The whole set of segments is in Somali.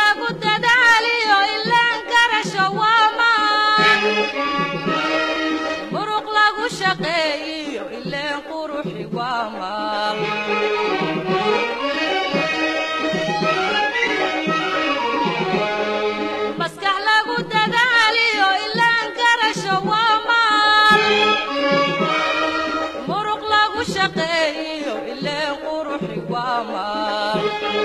lagu dadaaliyo ilaan garasho waa maan muruq lagu shaqeeyiyo ileen quruxi waa maal maskax lagu dadaaliyo ilaan garasho waa maal muruq lagu shaqeeyiyo ileen quruxi waa maal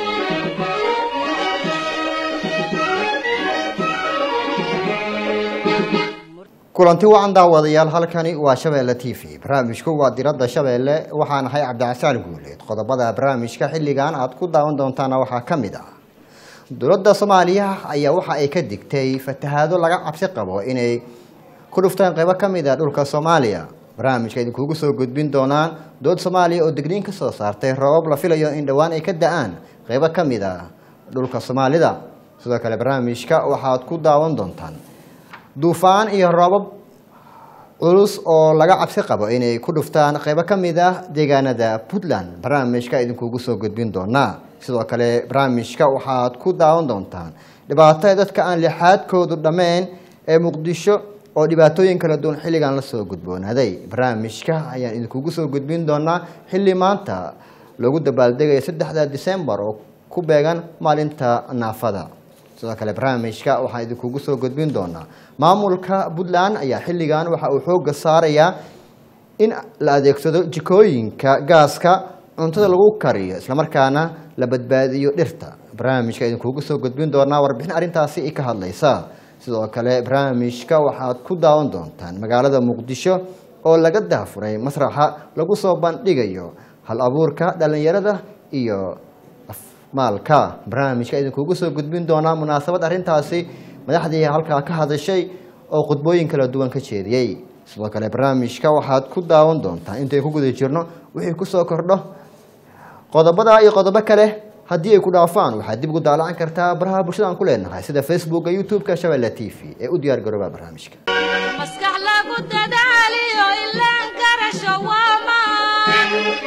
kulanti wacan daawadayaal halkani waa shabeelle t v barnaamijku waa diradda shabeelle waxaan ahay cabdicasaan guuleed qodobada barnaamijka xilligan aad ku daawan doontaana waxaa ka mid ah dowladda soomaaliya ayaa waxa ay ka digtay fatahaado laga cabsi qabo inay ku dhuftaan qeybo ka mid a dhulka soomaaliya barnaamijka idinkugu soo gudbin doonaan dowlad soomaaliya oo digniin ka soo saartay roobab la filayo in dhowaan ay ka da-aan qeybo ka mid a dhulka soomaalida sidoo kale barnaamijka waxaad ku daawan doontaan duufaan iyo roobab culus oo laga cabsi qabo inay ku dhuftaan qeybo ka mid ah deegaanada puntland barnaamijka idinkugu soo gudbin doonaa sidoo kale barnaamijka waxaad ku daawan doontaan dhibaatada dadka aan lixaadkoodu dhammeyn ee muqdisho oo dhibaatooyin kala duwan xilligan lasoo gudboonaaday barnaamijka ayaan idinkugu soo gudbin doonaa xilli maanta loogu dabaaldegaya saddexda disembar oo ku beegan maalinta naafada sidoo kale barnaamijka waxaan idinkugu soo gudbin doonaa maamulka puntland ayaa xilligan waxa uu xooga saarayaa in la adeegsado jikooyinka gaaska cuntada lagu kariyo islamarkaana la badbaadiyo dhirta barnaamijka idinkugu soo gudbin doonaa warbixin arrintaasi ka hadlaysa sidoo kale barnaamijka waxaad ku daawan doontaan magaalada muqdisho oo laga daafuray masraxa lagu soo bandhigayo hal abuurka dhalinyarada iyo maalka barnaamijka idinkugu soo gudbin doonaa munaasabad arrintaasi madaxdii halkaa ka hadashay oo khudbooyin kala duwan ka jeediyey sidoo kale barnaamijka waxaad ku daawan doontaa intay ku guda jirno wixii kusoo kordho qodobada iyo qodobo kale haddii ay ku dhaafaan waxaad dib ugu daalacan kartaa baraha bulshada aan ku leenahay sida facebooka youtube-ka shabeelle t v ee u diyaar garooba barnaamijka maskax lagu dadaaliyo ilaan garasho waa maan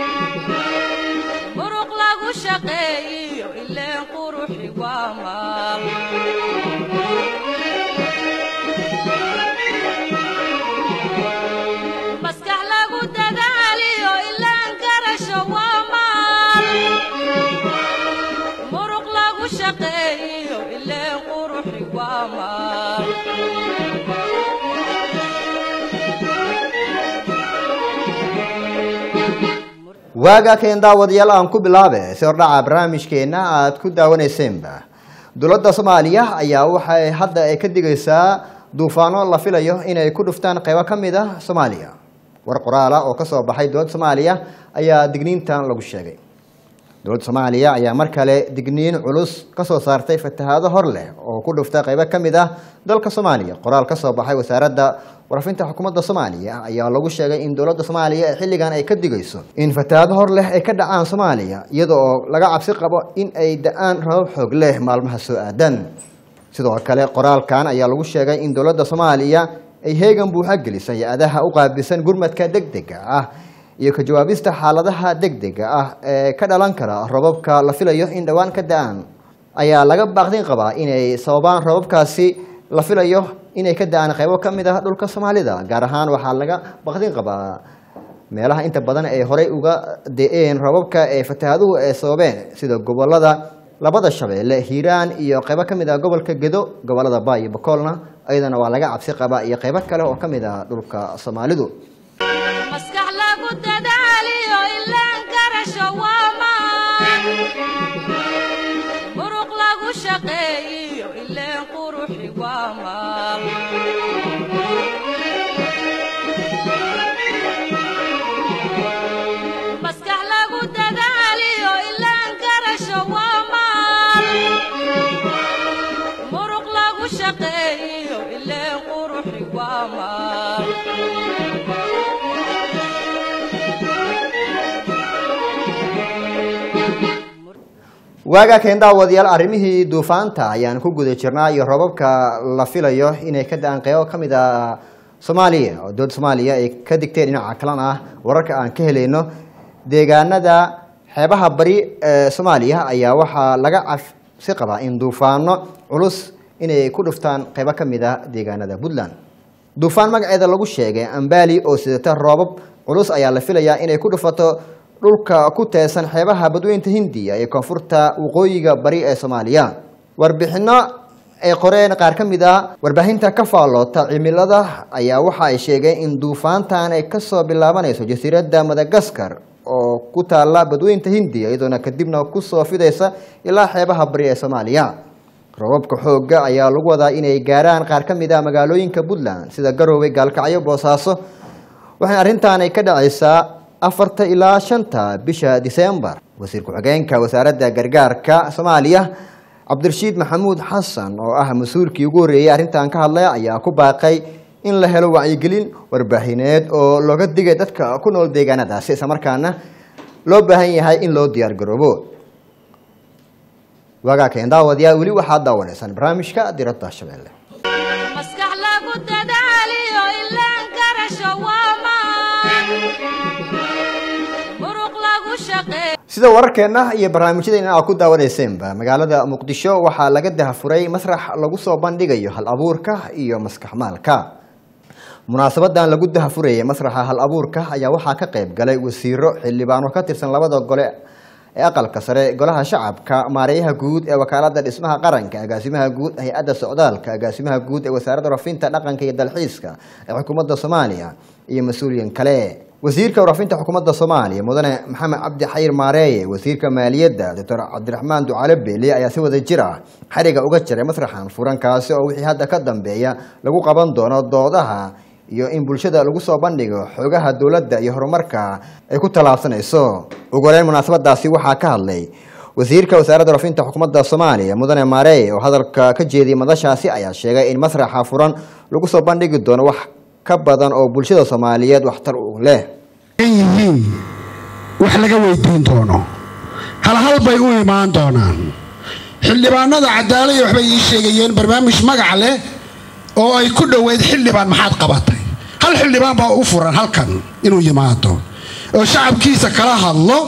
muruq lagu shaqeeyiyo ileen quruxi waa maal maskax lagu dadaaliyo ilaan garasho waa maal muruq lagu shaqeeyiyo ileen quruxi waa maal waaga keen daawadayaal aan ku bilaabe si hordhaca barnaamijkeena aad ku daawanaysenba dowladda soomaaliya ayaa waxay hadda ay ka digaysaa duufaano la filayo inay ku dhuftaan qeybo ka mid ah soomaaliya war qoraala oo kasoo baxay dowladda soomaaliya ayaa digniintan lagu sheegay dowladda soomaaliya ayaa mar kale digniin culus kasoo saartay fatahaado hor leh oo ku dhufta qeybo ka mid ah dalka soomaaliya qoraal kasoo baxay wasaaradda warafinta xukuumadda soomaaliya ayaa lagu sheegay in dowladda soomaaliya ee xilligan ay ka digayso in fatahaado hor leh ay ka dhacaan soomaaliya iyada oo laga cabsi qabo in ay da-aan rabab xoog leh maalmaha soo aadan sidoo kale qoraalkan ayaa lagu sheegay in dowladda soomaaliya ay heegan buuxa gelisay hay-adaha u qaabilsan gurmadka degdega ah iyo ka jawaabista xaaladaha degdega ah ee ka dhalan kara robabka la filayo in dhowaan ka da-aan ayaa laga baaqdin qabaa inay sababaan robabkaasi la filayo inay ka da-aan qeybo ka mid ah dhulka soomaalida gaar ahaan waxaa laga baqdin qabaa meelaha inta badan ay horey uga de-een robabka ee fatahaaduhu ay sababeen sida gobolada labada shabeelle hiiraan iyo qeybo ka mid ah gobolka gedo gobolada ba iyo bakoolna ayadana waa laga cabsi qabaa iyo qeybo kale oo ka mid ah dhulka soomaalidu maskax lagu dadaaliyo ilaan garasho waa maan muruq lagu shaqeeyiyo ileen quruxi waa maal maskax lagu dadaaliyo ilaan garasho waa maal muruq lagu shaqeeyiyo ileen quruxi waa maal waagaa keen daawadayaal arrimihii duufaanta ayaan ku guda jirnaa iyo robabka la filayo inay ka da-aan qeybo ka mid a soomaaliya oo dowladda soomaaliya ay ka digteen dhinaca kalan ah wararka aan ka helayno deegaanada xeebaha bari ee soomaaliya ayaa waxaa laga si qabaa in duufaano culus inay ku dhuftaan qaybo ka mid ah deegaanada puntland duufaan magaceeda lagu sheegay ambali oo sidata roobab culus ayaa la filayaa inay ku dhufato dhulka ku teesan xeebaha badweynta hindiya ee koonfurta waqooyiga bari ee soomaaliya warbixino ay qoreen qaar ka mid a warbaahinta ka faalloota cimilada ayaa waxa ay sheegeen in duufaantan ay kasoo bilaabanayso jasiiradda madagaskar oo ku taala badweynta hindiya iyadoona kadibna kusoo fidaysa ilaa xeebaha bari ee soomaaliya roobabka xoogga ayaa lagu wadaa inay gaaraan qaar ka mid ah magaalooyinka puntland sida garowe gaalkacyo boosaaso waxaana arrintaanay ka dhacaysaa afarta ilaa shanta bisha disembar wasiir ku-xigeenka wasaaradda gargaarka soomaaliya cabdirashiid maxamuud xasan oo ah mas-uulkii ugu horreeyey arrintan ka hadlaya ayaa ku baaqay in la helo wacyigelin warbaahineed oo looga digay dadka ku nool deegaanadaasi islamarkaana loo baahan yahay in loo diyaar garoobo waagaa keen daawadayaa weli waxaad daawanaysaan barnaamijka diradda shabeelle maskax lagu dadaaliyo ilaan garasho waamaan muruq lagu shaqeeyo sida wararkeenna iyo barnaamijyadeena aad ku daawanaysenba magaalada muqdisho waxaa laga dahafuray masrax lagu soo bandhigayo hal abuurka iyo maskax maalka munaasabadan lagu dahafurayay masraxa hal abuurka ayaa waxaa ka qayb galay wasiiro xildhibaano ka tirsan labada gole ee aqalka sare golaha shacabka maareeyaha guud ee wakaalada dhismaha qaranka agaasimaha guud hay-adda socdaalka agaasimaha guud ee wasaaradda rafinta dhaqanka iyo dalxiiska ee xukuumadda soomaaliya iyo mas-uuliyin kale wasiirka warafinta xukuumadda soomaaliya mudane maxamed cabdi xayir maareeye wasiirka maaliyadda doctor cabdiraxmaan ducaale beele ayaa si wada jir ah xariga uga jiray masraxan furankaasi oo wixii hadda ka dambeeya lagu qaban doono doodaha iyo in bulshada lagu soo bandhigo xoogaha dowladda iyo horumarka ay ku tallaabsanayso ugu horeyn munaasabadaasi waxaa ka hadlay wasiirka wasaaradda rafinta xukuumadda soomaaliya mudane maareeye oo hadalka ka jeediyay madashaasi ayaa sheegay in masraxa furan lagu soo bandhigi doono wax ka badan oo bulshada soomaaliyeed waxtar u leh yihiin wax laga weydiin doono halhal bay u imaan doonaan xildhibaanada cadaalaya waxbay ii sheegayeen barnaamij magac leh oo ay ku dhoweyd xildhibaan maxaad qabatay hal xildhibaan baa u furan halkan inuu yimaado oo shacabkiisa kala hadlo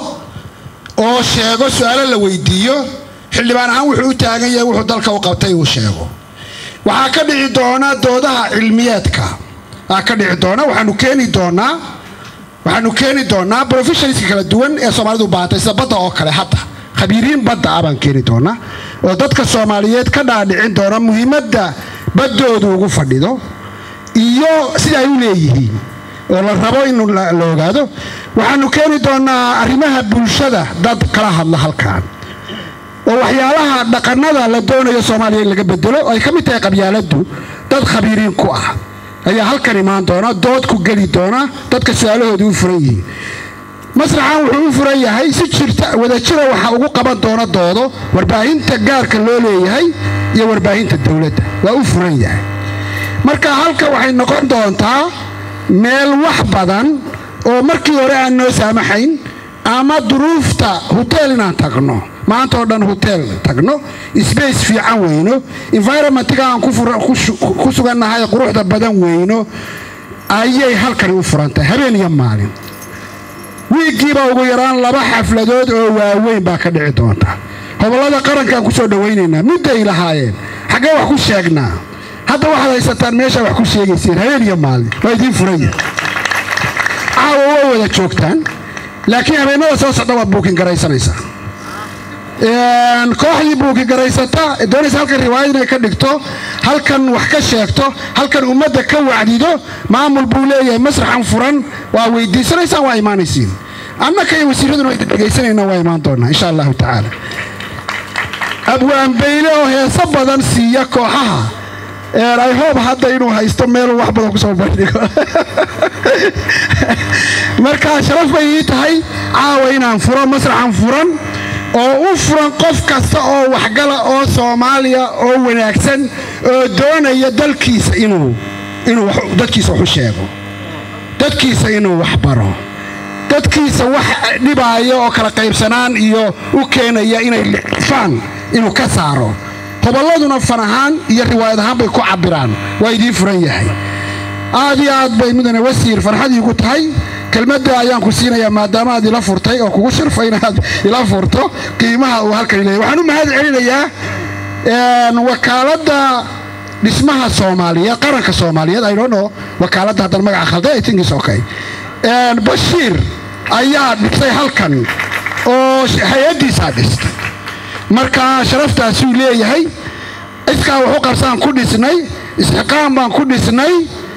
oo sheego su-aalo la weydiiyo xildhibaan ahaan wuxuu u taagan yahay wuxuu dalka u qabtay uu sheego waxaa ka dhici doona doodaha cilmiyeedka aa ka dhici doona waxaanu keeni doonaa waxaanu keeni doonaa professionalska kala duwan ee soomaalidu u baahatay sida badda oo kale hadda khabiiriin badda ah baan keeni doonaa oo dadka soomaaliyeed ka dhaadhicin doona muhiimadda baddoodu ugu fadhido iyo sida ay u leeyihiin oo la rabo in la la ogaado waxaanu keeni doonaa arrimaha bulshada dad kala hadla halkan oo waxyaalaha dhaqanada la doonayo soomaaliya in laga bedelo oo ay ka mid tahay qabyaaladdu dad khabiiriin ku ah ayaa halkan imaan doona dood ku geli doona dadka su-aalahooda u furan yihiin masraxan wuxuu u furan yahay si jirta wadajira waxaa ugu qaban doona doodo warbaahinta gaarka loo leeyahay iyo warbaahinta dowladda waa u furan yahay marka halka waxay noqon doontaa meel wax badan oo markii hore aan noo saamaxayn ama duruufta hoteel inaan tagno maanta oo dhan hoteel tagno sbace fiican weyno environmentga aan ku fura- ku su- ku sugannahay quruxda badan weyno ayay halkani u furantahay habeen iyo maalin wiiggiiba ugu yaraan laba xafladood oo waaweyn baa ka dhici doonta hobollada qarankaan ku soo dhowaynaynaa mudday lahaayeen xaggee wax ku sheegnaa hadda waxaad haysataan meeshaa wax ku sheegayseen habeen iyo maalin waa idiin furanya caawa waa wada joogtaan laakiin habeenada soo socda waad buukin garaysanaysaa Een, kooxdii buuki garaysata ee doonaysa halkan riwaayad inay ka dhigto halkan wax ka sheegto halkan ummadda ka wacdido maamul buu leeyahay masraxan furan waa weydiisanaysaan waa imaanaysiin annaka iyo wasiiraduna way dhegaysanayna waa imaan doonaa insha allahu tacaala abwaan bayle oo heeso badan siiya kooxaha Een, i hope hadda inuu haysto meel wax badan kusoo bandhigo marka sharaf bay ii tahay caawa inaan furo masraxan furan oo u furan qof kasta oo waxgala oo soomaaliya oo wanaagsan oo doonaya dalkiisa inuu inuu wax- dadkiisa wax u sheego dadkiisa inuu wax baro dadkiisa wax dhibaaya oo kala qaybsanaan iyo u keenaya inay licfaan inuu ka saaro hobolladuna fan ahaan iyo riwaayad ahaan bay ku cabbiraan waa idiin furan yahay aad iyo aad bay mudane wasiir farxad iigu tahay kelmadda ayaan ku siinayaa maadaama aad ila furtay oo kugu sharfay inaad ila furto qiimaha uu halkan leeyahy waxaan u mahad celinayaa wakaaladda dhismaha soomaaliyeed qaranka soomaaliyeed i don't know wakaaladda haddaan magaca khalday i think is okay bashiir ayaa dhisay halkan oo hay-addiisaa dhistay marka sharaftaasuu leeyahay iskaa waxu qabsaan ku dhisnay isxiqaam baan ku dhisnay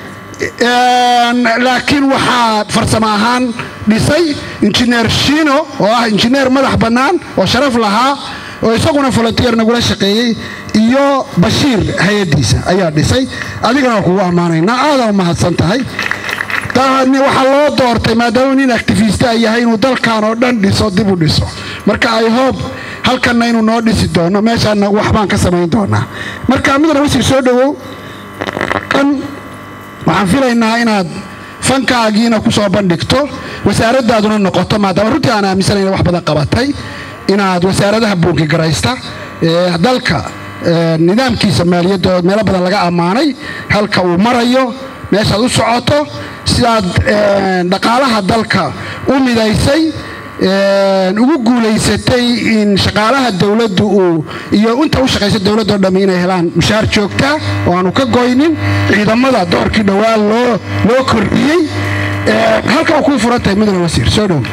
laakiin waxaa farsamo ahaan dhisay injineer shiino oo ah injineer madax bannaan oo sharaf lahaa oo isaguna volunteer nagula shaqeeyey iyo bashiir hay-addiisa ayaa dhisay adigana waa kugu ammaanaynaa aadaa u mahadsan tahay waxaa loo doortay maadaama nin activista yahay inuu dalkan oo dhan dhiso dib u dhiso marka i hope halkanna inuu noo dhisi doono meeshaana waxbaan ka samayn doonaa marka midna wasiir soo dhowow kan waxaan filaynaa inaad fankaagiina ku soo bandhigto wasaaraddaaduna noqoto maadaama runtii aan aaminsanayna wax badan qabatay inaad wasaaradaha buunki garaysta ee dalka nidaamkiisa maaliyadda oo meelo badan laga ammaanay halka uu marayo meeshaad u socoto sidaad dhaqaalaha dalka u midaysay ugu guulaysatay in shaqaalaha dowladdu uu iyo inta u shaqaysa dowladdo dhammi inay helaan mushaar joogtaa oo aanu ka goynin ciidamada doorkii dhowaa loo loo kordhiyey halka u kuu furan tahay mudane wasiir soo dhow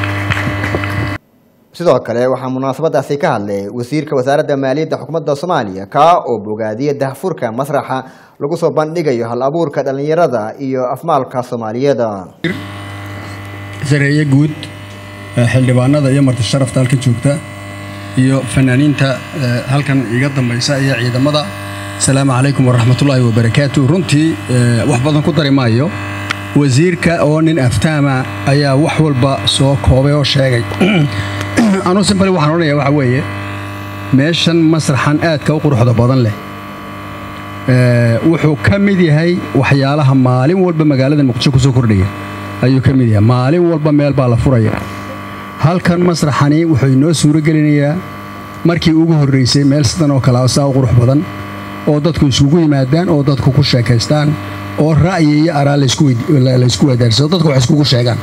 sidoo kale waxaa munaasabadaasi ka hadlay wasiirka wasaaradda maaliyadda xukuumadda soomaaliya kaa oo bogaadiyay dahfurka masraxa lagu soo bandhigayo hal abuurka dhallinyarada iyo afmaalka soomaaliyeed sareeye guud xildhibaanada iyo marti sharafta halka joogta iyo fanaaniinta halkan iga dambaysa iyo ciidamada asalaamu calaykum waraxmatullaahi wabarakaatu runtii wax badan ku dari maayo wasiirka oo nin aftaama ayaa wax walba soo koobay oo sheegay anuu simbali waxaan odhanayaa waxaa weeye meeshan masraxan aadka u quruxda badan leh wuxuu ka mid yahay waxyaalaha maalin walba magaalada muqdisho ku soo kordhaya ayuu ka mid yahay maalin walba meel baa la furaya halkan masraxani wuxuu inoo suuro gelinayaa markii ugu horraysay meel sidan oo kale saa u qurux badan oo dadku isugu yimaadaan oo dadku ku sheekaystaan oo ra'yi iyo araa laysku wadaarsado dadku wax iskugu sheegaan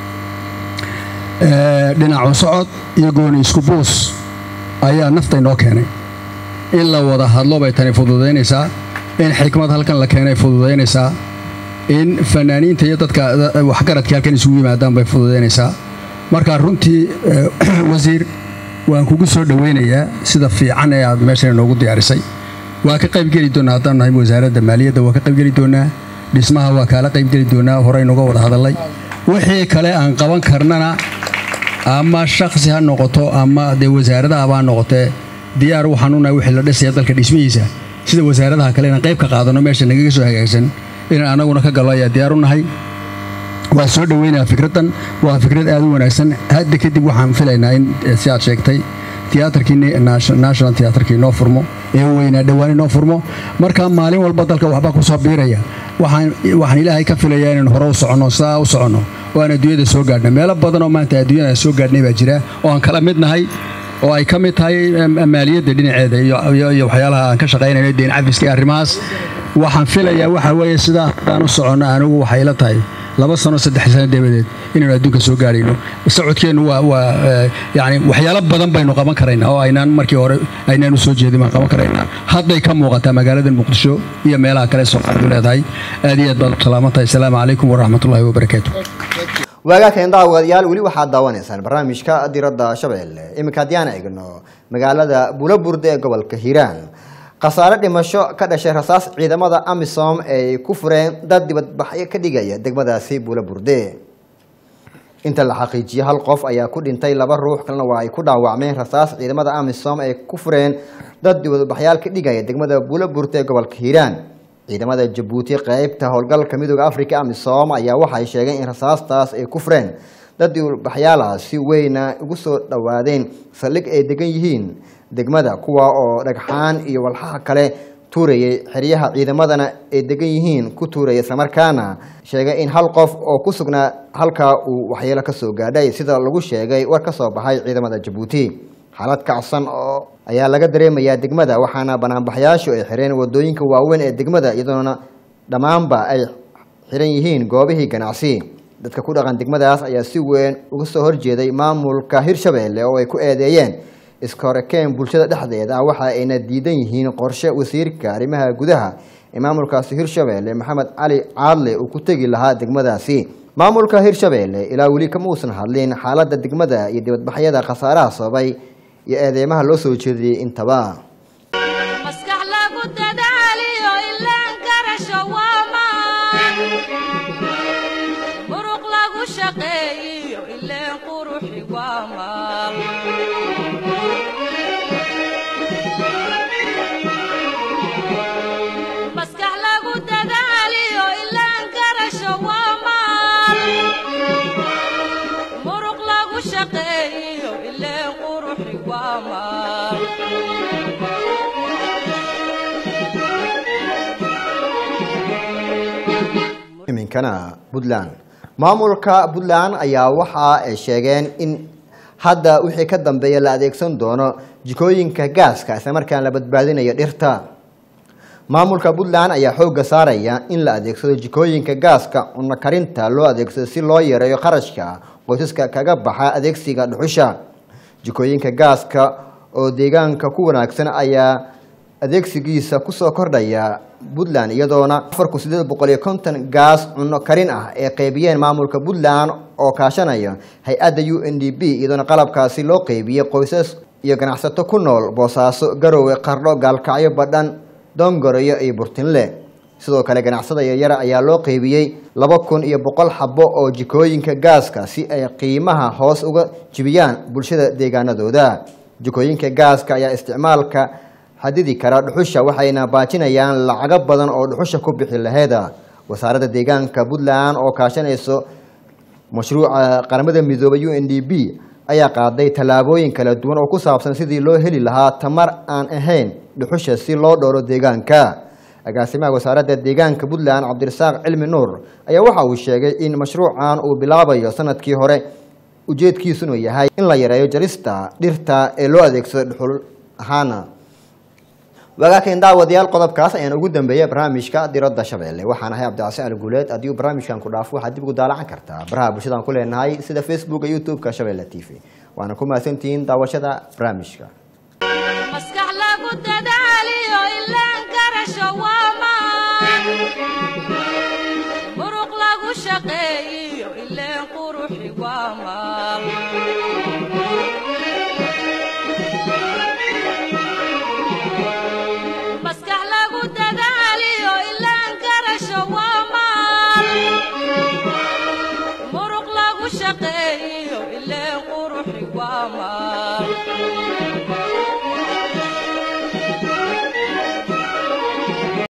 dhinacu socod iyo gooni isku buus ayaa nafta inoo keenay in la wada hadlo bay tani fududaynaysaa in xikmad halkan la keenay fududaynaysaa in fanaaniinta iyo dadka waxgaradkii halkan isugu yimaadaan bay fududaynaysaa marka runtii wasiir waan kugu soo dhowaynayaa sida fiican ee aad meeshan inoogu diyaarisay waa ka qaybgeli doonnaa haddaan nahay wasaaradda maaliyadda waa ka qaybgeli doonnaa dhismaha waa kaala qaybgeli doonnaa horeynuga wada hadallay wixii kale aan qaban karnana ama shakhsi ha noqoto ama dee wasaaradaha baa noqotee diyaar waxaan unahay wixii la dhisaya dalka dhismihiisa sida wasaaradaha kale inaan qayb ka qaadanno meesha nagaga soo hagaagsan inaan annaguna ka gallo ayaa diyaar u nahay waa soo dhoweynayaa fikraddan waa fikrad aad u wanaagsan hadda kadib waxaan filaynaa in si aad sheegtay tiyaatarkii national tiyaatarkii inoo furmo ee weynaa dhowaan inoo furmo marka maalin walba dalka waxbaa ku soo biiraya waxaan ilaahay ka filayaa inaan hore u soconno sidaa u soconno oo aan adduunyada soo gaadhna meelo badan oo maanta adduunyada aan soo gaadhnay baa jira oo aan kala mid nahay oo ay ka mid tahay maaliyadda dhinaceeda iyo waxyaalaha aan ka shaqaynayno deen cafiska iyo arrimahaas waxaan filayaa waxa weeye sidaa haddaan u soconno anigu waxay ila tahay laba sano saddex sano dabadeed inaynu adduunka soo gaadhayno socodkeennu waa waa yani waxyaalo badan baynu qaban karaynaa oo aynaan markii hore aynaan u soo jeedin baan qaban karaynaa hadday ka muuqataa magaalada muqdisho iyo meelaha kale soomaalidu leedahay aad iyo aad baad u salaaman tahay asalaamu calaykum waraxmatullaahi wabarakaatu waagaakeen daawadayaal weli waxaad daawanaysaan barnaamijka diradda shabeelle iminka haddii aan eegno magaalada bulaburde ee gobolka hiiraan khasaare dhimasho ka dhashay rasaas ciidamada amisom ay ku fureen dad dibadbaxyo ka dhigaya degmadaasi bulaburde inta la xaqiijiyey hal qof ayaa ku dhintay laba ruux kalena waa ay ku dhaawacmeen rasaas ciidamada amisom ay ku fureen dad dibadbaxyaal ka dhigaya degmada bulaburde ee gobolka hiiraan ciidamada jabuuti qeybta howlgalka midooda africa amisom ayaa waxay sheegeen in rasaastaas ay ku fureen dad dibadbaxyaala si weyna ugu soo dhowaadeen saldhig ay degan yihiin degmada kuwa oo dhagxaan iyo walxaha kale tuurayay xeryaha ciidamadana ay degan yihiin ku tuuraya islamarkaana sheegay in hal qof oo ku sugnaa halkaa uu waxyeelo ka soo gaadhay sida lagu sheegay war ka soo baxay ciidamada jabuuti xaalad kacsan oo ayaa laga dareemayaa degmada waxaana banaanbaxyaashu ay xireen wadooyinka waaweyn ee degmada iyadoona dhammaanba ay xiran yihiin goobihii ganacsi dadka ku dhaqan degmadaas ayaa si weyn uga soo horjeeday maamulka hirshabeelle oo ay ku eedeeyeen iska horekeen bulshada dhexdeeda ah waxa ayna diidan yihiin qorshe wasiirka arrimaha gudaha ee maamulkaasi hirshabeelle maxamed cali caadle uu ku tegi lahaa degmadaasi maamulka hirshabeelle ilaa weli kama uusan hadlin xaaladda degmada iyo dibadbaxyada khasaaraha sababay iyo eedeymaha loo soo jeediyey intaba maskax lagu dadaaliyo ilaan garasho waa maan muruq lagu shaqeeyiyo ileen quruxi waa maal maskax lagu dadaaliyo ilaan garasho waa maal muruq lagu shaqeeyiyo ileen quruxi waa maal iminkana puntland maamulka puntland ayaa waxa ay sheegeen in hadda wixii ka dambeeya la adeegsan doono jikooyinka gaaska islamarkaan la badbaadinayo dhirta maamulka puntland ayaa xoogga saaraya in la adeegsado jikooyinka gaaska cunno karinta loo adeegsado si loo yareeyo kharashka qoysaska kaga baxa adeegsiga dhuxusha jikooyinka gaaska oo deegaanka ku wanaagsan ayaa adeegsigiisa kusoo kordhaya puntland iyadoona afar kun sideed boqol iyo konton gaas cunno karin ah ee qeybiyeen maamulka puntland oo kaashanaya hay-adda u n d b iyadoona qalabkaasi loo qeybiyey qoysas iyo ganacsato ku nool boosaaso garowe qardho gaalkacyo badhan dongoroyo iyo burtinle sidoo kale ganacsada yaryara ayaa loo qeybiyey laba kun iyo boqol xabo oo jikooyinka gaaska si ay qiimaha hoos uga jibiyaan bulshada deegaanadooda jikooyinka gaaska ayaa isticmaalka xadidi kara dhuxusha waxayna baajinayaan lacago badan oo dhuxusha ku bixi laheeda wasaaradda deegaanka puntland oo kaashanayso mashruuca qaramada midoobay u n d b ayaa qaaday tallaabooyin kala duwan oo ku saabsan sidii loo heli lahaa tamar aan ahayn dhuxusha si loo dhowro deegaanka agaasimaha wasaaradda deegaanka puntland cabdirasaaq cilmi nuur ayaa waxa uu sheegay in mashruucan uu bilaabayo sanadkii hore ujeedkiisuna yahay in la yareeyo jarista dhirta ee loo adeegsado dhuxul ahaana wagaakan daawadayaal qodobkaas ayaan ugu dambeeyay barnaamijka diradda shabeelle waxaan ahay cabdicasi ali guuleed haddii uu barnaamijkan ku dhaafo waxaad dib ugu daalacan kartaa baraha bulshadaan ku leenahay sida facebooka youtube-ka shabeelle t v waana ku mahadsantihiin daawashada barnaamijka